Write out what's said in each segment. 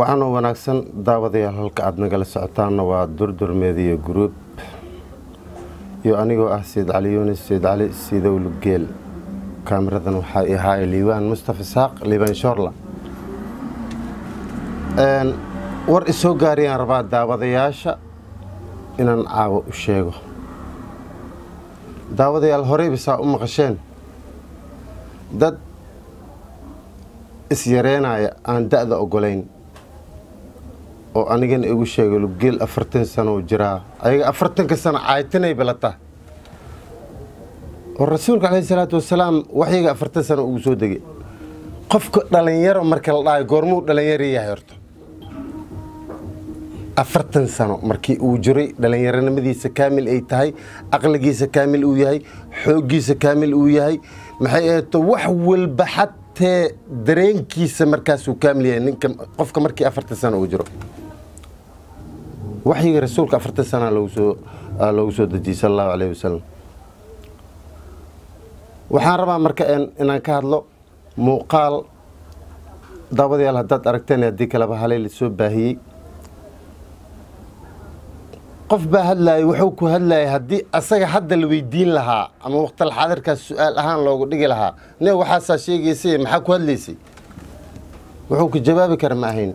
waxaanoo wanaagsan daawadayaal halka aada nagala socotaanna waa durdur meediya gruub iyo anigoo ah sayid cali yunis sayid cali siidow lugeel kaamiradan waxaa i ahaay liibaan mustafa isaaq liibaan shoorla war isoo gaariyaan rabaa daawadayaasha inaan caawa u sheego daawadayaal horeyba saa u maqasheen dad isyareynaya aan da-da ogolayn oo anigana igu sheega lugeel afartan sano u jiraa ayaga afartanka sano caaytanay balata oo rasuulka caleyhi salaatu wasalaam waxyaga afartan sano ugu soo degay qofka dhalinyaro marka la dhahay goormuu dhalinyaro yahay horto afartan sano markii uu jiray dhalinyaronimadiisa kaamil ay tahay aqligiisa kaamil uu yahay xooggiisa kaamil uu yahay maxay aheeto wax walba xatee dareenkiisa markaasuu kaamil yahay ninka qofka markii afartan sano uu jiro waxyiga rasuulka afartan sana loogu soo dejiyey sal allahu alayh wasalam waxaan rabaa marka inaan ka hadlo muuqaal daawadayaal haddaad aragteen haddii kaleba halay la soo baahiyey qof baa hadlaayay wuxuu ku hadlayay haddii asaga hadda la weydiin lahaa ama waqtal xaadirkaas su-aal ahaan loogu dhigi lahaa ne waxaasaa sheegaysay maxaa ku hadlaysay wuxuu ku jawaabi kara ma ahayn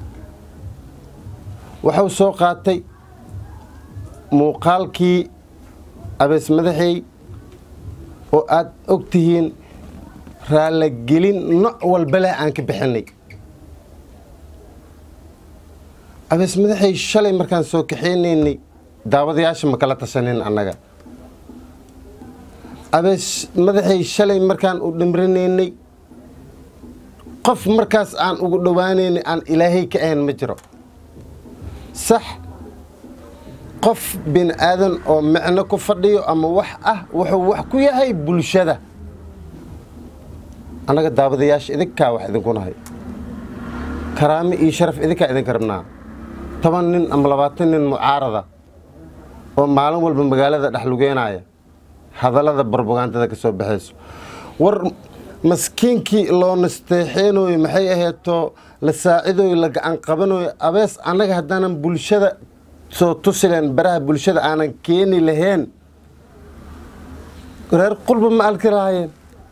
wuxuu soo qaatay muuqaalkii abees madaxey oo aad og tihiin raalagelin nooc walba leh aan ka bixinay abees madaxey shalay markaan soo kaxeynaynay daawadayaasha ma kala tashanin annaga abees madaxey shalay markaan u dhimrinaynay qof markaas aan ugu dhowaanaynay aan ilaahay ka ahayn ma jiro sax qof bini aadan oo micno ku fadhiyo ama wax ah wuxuu wax ku yahay bulshada annaga daawadayaasha idinkaa wax idinku nahay karaami iyo sharaf idinkaa idinka rabnaa toban nin ama labaatan nin mucaarada oo maalin walba magaalada dhexlugeenaya hadallada barbogaantada ka soo baxayso war maskiinkii loo nasteexeenooyo maxay aheeto la saacidooyo la gacan qabanooyo abees annaga haddaanan bulshada soo tusileen baraha bulshada aanan keeni lahayn reer qulba ma arki lahaayeen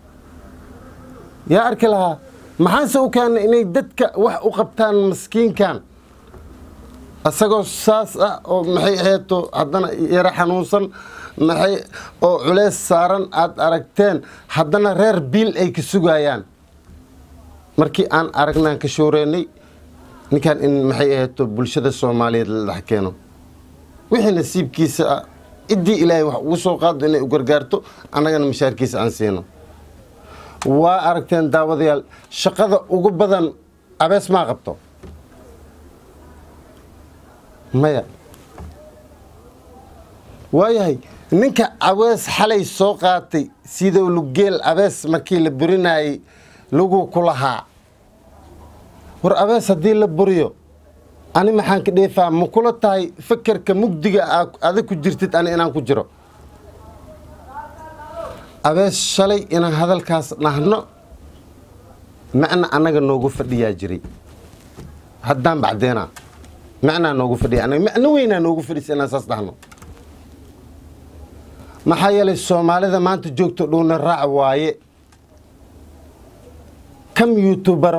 yaa arki lahaa maxaanse u keena inay dadka wax u qabtaan maskiinkan isagoo saas ah oo maxay aheeto haddana yaro xanuunsan maxay oo culeys saaran aada aragteen haddana reer biil ay ka sugayaan markii aan aragnaan ka shooreynay ninkan in maxay aheeto bulshada soomaaliyeed la dhex keeno wixii nasiibkiisa ah ciddii ilaahay wax ugu soo qaado inay u gargaarto annagana mashaarkiisa aan siino waa aragteen daawadayaal shaqada ugu badan abees maa qabto maya waayahay ninka abees xalay soo qaatay sidou lugeel abees markii la burinayay lagu ku lahaa war abees haddii la buriyo ani maxaan ka dheefaa ma kula tahay fakerka mugdiga adag ku jirtid ani inaan ku jiro abees shalay inaan hadalkaas dhahno macna annaga noogu fadhiyaa jiray haddaan bacdeenaa macnaa noogu fadhiya anaga macno weynaa noogu fadhisa inaan saas dhahno maxaa yeelay soomaalida maanta joogto dhowna raac waaye kam youtubaro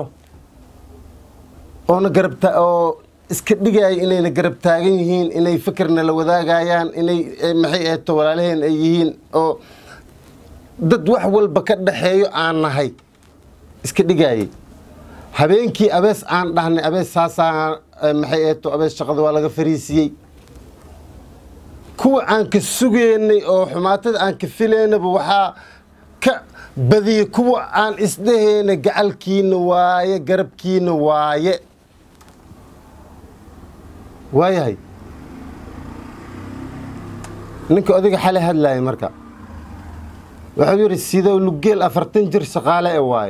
oona garabta oo iska dhigaya inayna garab taagan yihiin inay fikirna la wadaagayaan inay maxay aheeto walaalaheen ay yihiin oo dad wax walba ka dhaxeeyo aan nahay iska dhigayay habeenkii abees aan dhahnay abees saasaa maxay aheeto abees shaqada waa laga fariisiyey kuwa aan ka sugeynay oo xumaatada aan ka filaynaba waxaa ka badiyey kuwa aan isdhaheyna gacalkiina waaye garabkiina waaye waayahay ninka odayga xalay hadlaayay marka wuxuu yidhi sidow lugeel afartan jir shaqaale e waaye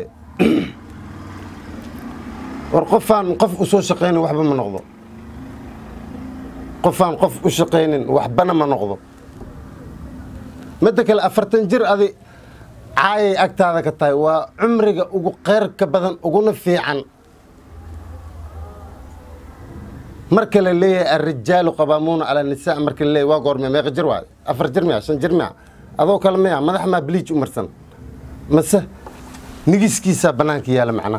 war qofaan qof u soo shaqaynin waxba ma noqdo qofaan qof u shaqaynin waxbana ma noqdo midda kale afartan jir adi caayay agtaada ka tahay waa cumriga ugu qeyrka badan uguna fiican marka la leeyahay alrijaalu qabaamuuna cala nisaa marka la leeyahay waa goorme meeqa jir waay afar jir miya shan jir miya adoo kale miya madax maa biliij u marsan mase nigiskiisaa bannaanka yaala macnaha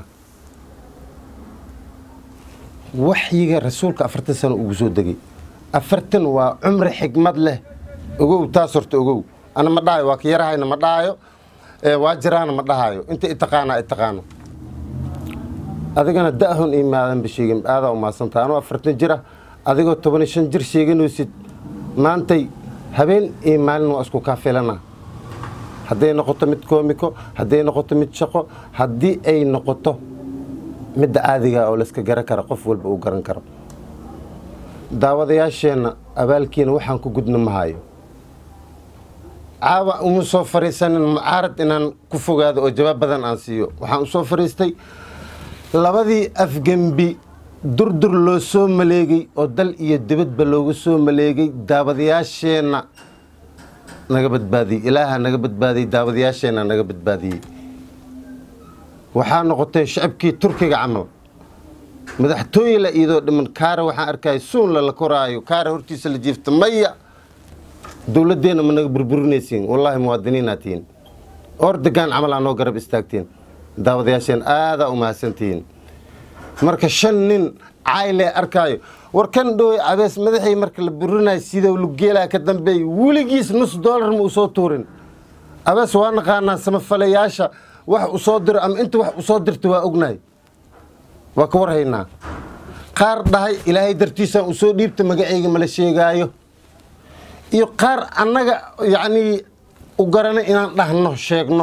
waxyiga rasuulka afartan sano ugu soo degay afartan waa cumri xigmad leh ogow taas horta ogow ana ma dhahayo waa ka yarahayna ma dhahayo ee waa jiraana ma dhahayo inta itaqaanaa itaqaano adigana da'hon iyo maadanba sheegin aadaa umaadsanta anuu afartan jir ah adigoo toban iyo shan jir sheeganaysid maantay habeen iyo maalin waa isku kaa filana hadday noqoto mid koomiko hadday noqoto mid shaqo haddii ay noqoto midda caadiga oo layska garan kara qof walba uu garan karo daawadayaasheenna abaalkiina waxaan ku gudna mahayo caawa uma soo fariisanin mucaarad inaan ku fogaado oo jawaab badan aan siiyo waxaan u soo fariistay labadii afgembi durdur loo soo maleegay oo dal iyo dibadba loogu soo maleegay daawadayaasheenna naga badbaadiyey ilaaha naga badbaadiyey daawadayaasheenna naga badbaadiyey waxaa noqotay shacabkii turkiga camal madaxtooye la iidoo dhiman kaara waxaan arkaya suunla la koraayo kaara hortiisa la jiifta maya dowladdeenna ma naga burburinaysiin wallaahi muwaadiniinaa tihiin ordagaan camal aa noo garab istaagtiin daawadayaasheen aadaa u mahadsantihiin marka shan nin caylee arkaayo war kan dhowey cabees madaxay marka la burinayo sidau lugeelaa ka dambeey weligiis nus doolar ma u soo tuurin abees waa naqaanaa samafalayaasha wax u soo diro ama inta wax u soo dirta waa ognahay waa ka warhaynaa qaar dhahay ilaahay dartiisaan u soo dhiibta magacayga mala sheegaayo iyo qaar annaga yacnii u garanay inaan dhahno sheegno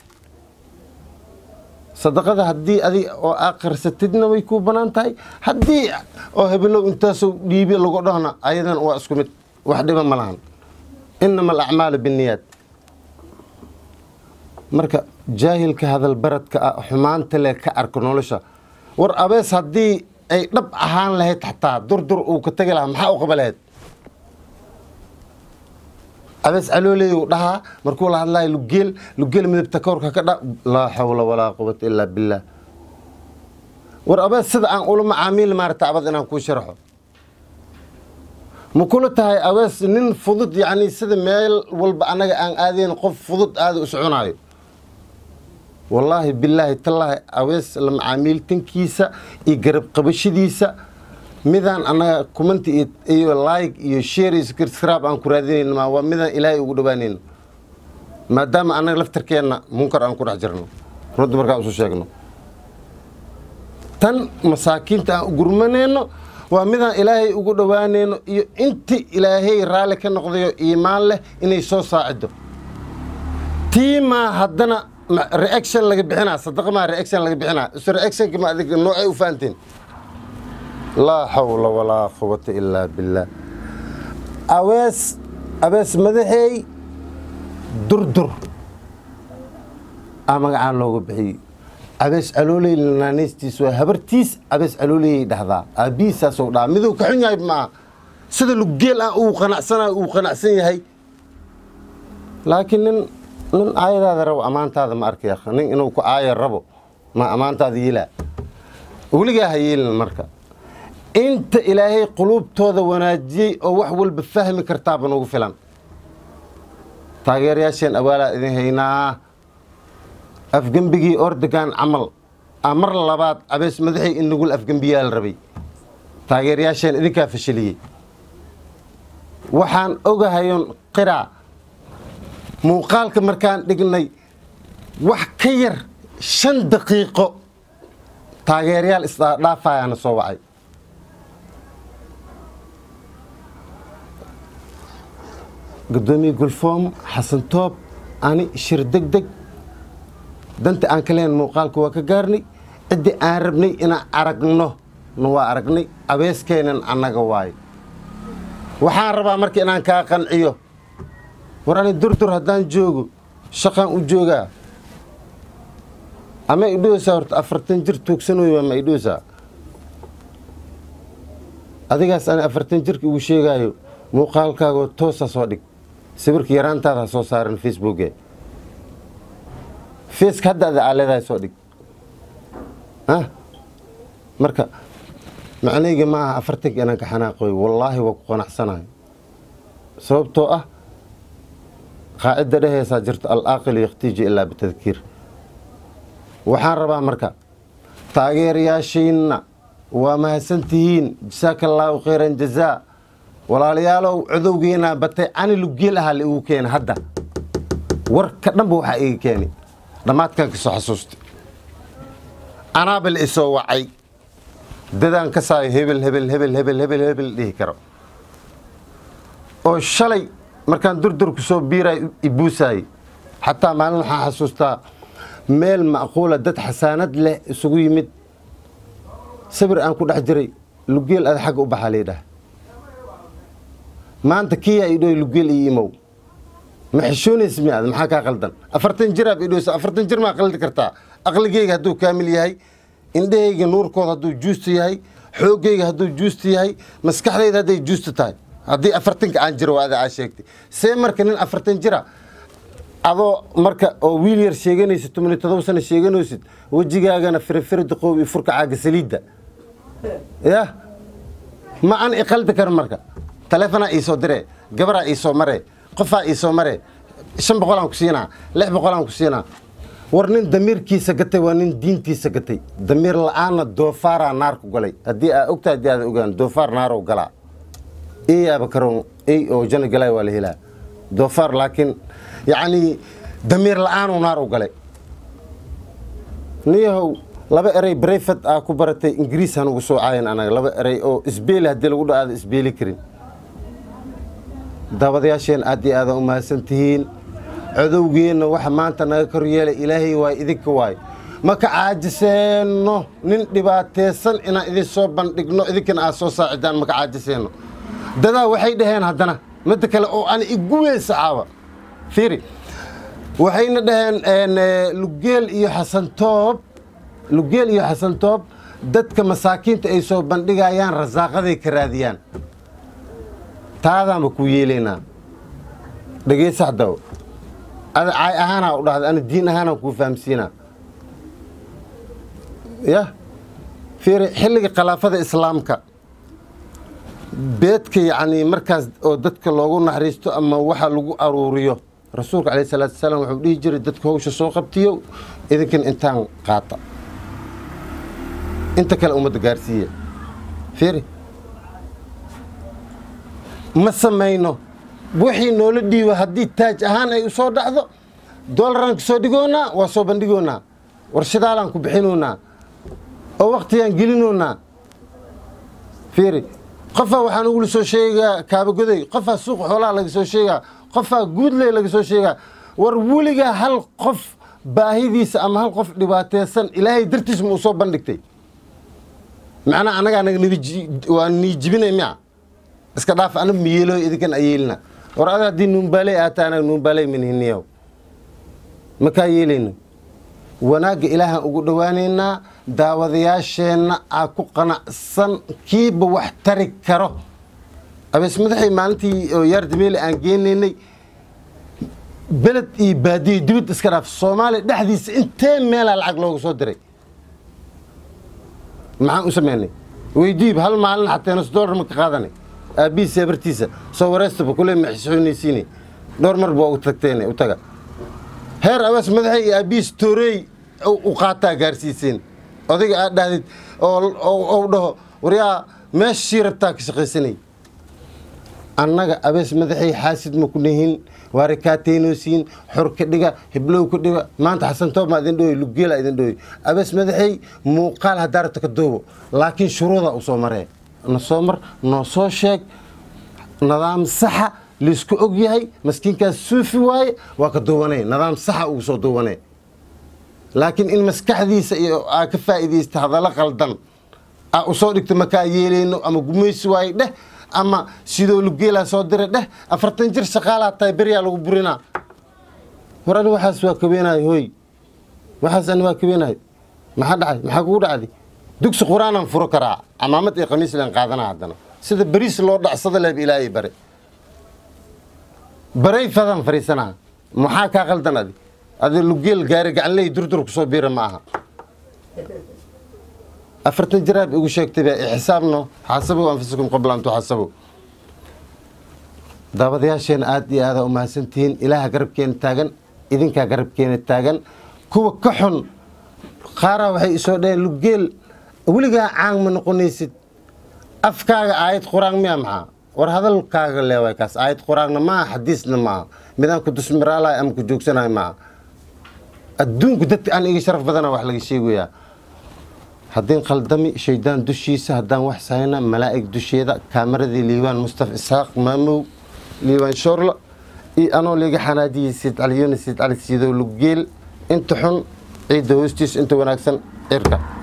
sadaqada haddii adig oo aakhirsatidna way kuu bannaan tahay haddii oo hebelow intaasoo dhiibi lagu dhahna ayadan waa isku mid wax dhiba ma lahan innama alacmaalu binniyaad marka jaahilka hadalbaradka ah xumaanta leh ka arko nolosha war abees haddii ay dhab ahaan lahayd xataa durdur uu ka tegi lahaa maxaa u qaba lahayd abees calooley uu dhahaa markuu la hadlayo lugeel lugeel midabta kawrka ka dha laa xawla walaa quwata ilaa billaah war abees sida aan ula macaamiil maarata abad inaan kuu sharxo ma kula tahay abees nin fudud yacni sida meel walba annaga aan aadayn qof fudud aada u soconaayo wallaahi bilaahi tallaahi awees la macaamiiltankiisa iyo garab qabashadiisa midaan annaga kumanti iyo like iyo share iyo subscribe aan ku raadinayno ma waa midaan ilaahay ugu dhowaanayno maadaama annaga laftarkeenna munkar aan ku dhex jirno runta markaan isu sheegno tan masaakiinta aan u gurmanayno waa midaan ilaahay ugu dhowaanayno iyo inti ilaahay raalli ka noqdayo iimaan leh inay soo saacido tiimaa haddana reaction laga bixinaa sadaqa maa reaction laga bixinaa is reactionka ma adig noocay u fahanteen laa xawla walaa quwata ilaa billaah awees abees madaxeey durdur aa magacaan looga bixiyey abees calooley naanaystiis waa habartiis abees calooleyay dhahdaa aabbihiisaasou dhaha miduu ka xun yahay maaha sida lugeel ah uu qanacsanayo uu qanacsan yahay laakiin nin nin aayadaada rabo ammaantaada ma arkay akh nin inuu ku aaya rabo ma ammaantaada yilaa weligaa ha yeelin marka inta ilaahay quluubtooda wanaajiyey oo wax walba fahmi kartaaba nugu filan taageerayaasheen awaalaa idin haynaa afgembigii ordogan camal a mar labaad abees madaxay in nagul afgembiyaa la rabay taageerayaasheen idinkaa fashiliyey waxaan ogahayon qiraa muuqaalka markaan dhignay wax ka yar shan daqiiqo taageerayaal isdhaafaayaana soo wacay gudoomiye gulfoom xasan toob ani shir deg deg danta aan ka lehen muuqaalka waa ka gaarnay ciddii aan rabnay inaan aragno na waa aragnay abeeskeenan annaga waayo waxaan rabaa marka inaan kaa qanciyo war ani durdur haddaan joogo shaqaan u joogaa ama idhoosaa horta afartan jir tuugsanoy ma idhoosaa adigaas ani afartan jirka igu sheegaayo muuqaalkaagoo toosa soo dhig sawirka yaraantaada ha soo saaran facebooke faceka hadda ada aa leedahay soo dhig marka macnayga ma aha afartanka inaan ka xanaaqoy wallaahi waa ku qanacsanahay sababtoo ah qaacidda dhehaysaa jirto alaaqil yakhtiiju ilaa bitadkiir waxaan rabaa marka taageerayaashiinna waa mahadsantihiin jasaaka allaahu khayran jazaa walaalayaalow codowgeenaa batay cani lugeel ahaa la igu keena hadda warka dhanba waxaa iga keeni dhammaadkan ka soo xasuustay anaaba la isoo wacay dadaan ka saayo hebel hebel hebel hebel hebel hebel dhihi karo oo shalay markaan durdurku soo biiray ibuusaayey xataa maalin waxaan xasuustaa meel macquula dad xasaanad leh isugu yimid sabir aan ku dhex jiray lugeel ada xagga u baxaa laydhaha maanta kiyaa idhoy lugeel iyo imow ma xishoonaysa mi aad maxaa kaa qaldan afartan jiraab idhoysa afartan jir maa qaldi kartaa aqligeyga hadduu kaamil yahay indhahayga nuurkooda hadduu juusta yahay xooggayga hadduu juusta yahay maskaxdayda hadday juusta tahay haddii afartanka aan jiro waa ada aa sheegtay see marka nin afartan jira adoo marka oo wiil yar sheeganaysid tobaniyo todoba sano sheeganaysid wejigaagana firifiri duqoob iyo furka caaga saliidda yah ma an iqaldi karo marka taleefonaa iisoo diree gabaraa iisoo maree qofaa iisoo maree shan boqolaan ku siinaa lix boqolaan ku siinaa war nin damiirkiisa gatay waa nin diintiisa gatay damiir la-aanna doofaaraa naar ku galay haddii aa ogtaa haddii aada ogaan doofaar naarow galaa eyaaba karoon ey oo jana galay waa la helaa doofaar laakiin yacnii damiir la-aanuu naar u galay niyahow laba erey breyfat aa ku baratay ingiriis han ugu soo caayan anaga laba erey oo isbeeli haddii lagu dha aada isbeeli karin daawadayaasheen aad iyo aadaan u mahadsan tihiin codowgeenna waxa maanta naga kor yeelay ilaahay waay idinka waay ma ka caajiseenno nin dhibaataysan inaan idin soo bandhigno idinkana aad soo saacidaan ma ka caajiseenno dadaa waxay dhaheen haddana midda kale oo aan iguweysa caawa fiiri waxayna dhaheen lugeel iyo xasantoob lugeel iyo xasantoob dadka masaakiinta ay soo bandhigayaan rasaaqaday ka raadiyaan taadaanba kuu yeelaynaa dhegeysaxdaw ada caay ahaanaa u dhahda ana diin ahaanaan kuu fahamsiinaa yah fiiri xilliga khilaafada islaamka beedka yacnii markaas oo dadka loogu naxariisto ama waxa lagu aruuriyo rasuulka calayh salaatu wasalaam wuxuu dhihi jiray dadka hawsha soo qabtiyo idinkan intaan qaata inta kale ummadda gaarsiiya fiiri ma samayno wixii noola dhiiba haddii taaj ahaan ay u soo dhacdo doolaraan ka soo dhigoonaa waa soo bandhigoonaa warshadaalaan ku bixinoonaa oo waktigaan gelinoonaa fiiri qofaa waxaa nagula soo sheegaa kaabagoday qofaa suuqa xoolaha laga soo sheegaa qofaa guudley laga soo sheegaa war weligaa hal qof baahidiisa ama hal qof dhibaateysan ilaahay dartiis ma u soo bandhigtay macnaa annagaa naga waa niijibinay miya iska dhaaf anab miyeelo idinkan ayeelina war ada haddii nuumbaaley aata anaga nuumbaaley manhiniyow makaa yeelayno wanaagga ilaahaan ugu dhowaanaynaa daawadayaasheenna aa ku qanacsan kiiba wax tari karo abees madaxay maalintii oo yaar dameele aan geenaynay beled iyo baadiyo dibad iska dhaaf soomaaliya dhexdiisa intee meelaa lacag looga soo diray maxaan u sameynay weydiib hal maalin xataa nus doolar ma ka qaadanay aabbihiisa ebartiisa soo wareystaba kule ma xisxoonaysiine dhowr mar baa u tagteen u taga heer abees madaxay iyo aabbihiis tooreey u qaataa gaarsiiseen odayga aad dhahdid oo dhaho waryaa meeshii rabtaa ka shaqaysanay annaga abees madaxay xaasid ma ku nihin waare kaateynoosiin xor ka dhiga hiblow ka dhiga maanta xasan toob maa idin dhooy lugeela idin dhooy abees madaxay muuqaal haddaa rabta ka doobo laakiin shuruuda u soo maree na soo mar noo soo sheeg nidaam saxa laysku og yahay maskiinkaas suufi waaye waa ka duubanay nidaam saxa ugu soo duubanay laakiin in maskaxdiisa iyo aa ka faa'iidaysta hadallo qaldan aa u soo dhigto makaa yeelayno ama gumaysi waaye dheh ama sidoo lugeelaa soo diray dheh afartan jir shaqaalaa tahay beryaa lagu burinaa war ani waxaas waa kabeenahay hooy waxaas ani waa kabeenahay maxaa dhacay maxaa kugu dhacday dugsi qur-aanaan furo karaa camaamad iyo khamiis leen qaadanaa haddana sida beriis loo dhacsada leeb ilaahay bare baray fadaan fariisanaa maxaa kaa qaldan adi adi lugeel gaari gacanley durdur ku soo biira ma aha afartan jiraab igu sheegtay baa ixsaabno xaasabow anfusakum qabla an tuxaasabow daawadayaasheena aada iyo aada u mahadsantihiin ilaaha garabkeena taagan idinkaa garabkeena taagan kuwa ka xun qaaraa waxay isoo dhaheen lugeel weligaa caan ma noqonaysid afkaaga aayad qur-aan miya maxaa war hadalkaaga leewaay kaas aayad qur-aanna maaha xadiisna maaha midaan ku dusmiraalahay ama ku joogsanahay maaha adduunku dadka aan iga sharaf badana wax laga sheegayaa haddii khaldami shaydaan dushiisa haddaan wax sahayna malaa'ig dusheeda kaamaradii liibaan mustafa isxaaq maamow liibaan shoorla iyo anoo liga xanaajiyey siid cali yunis siid cali siidow lugeel inta xun ciidda hoostiisa inta wanaagsan cirka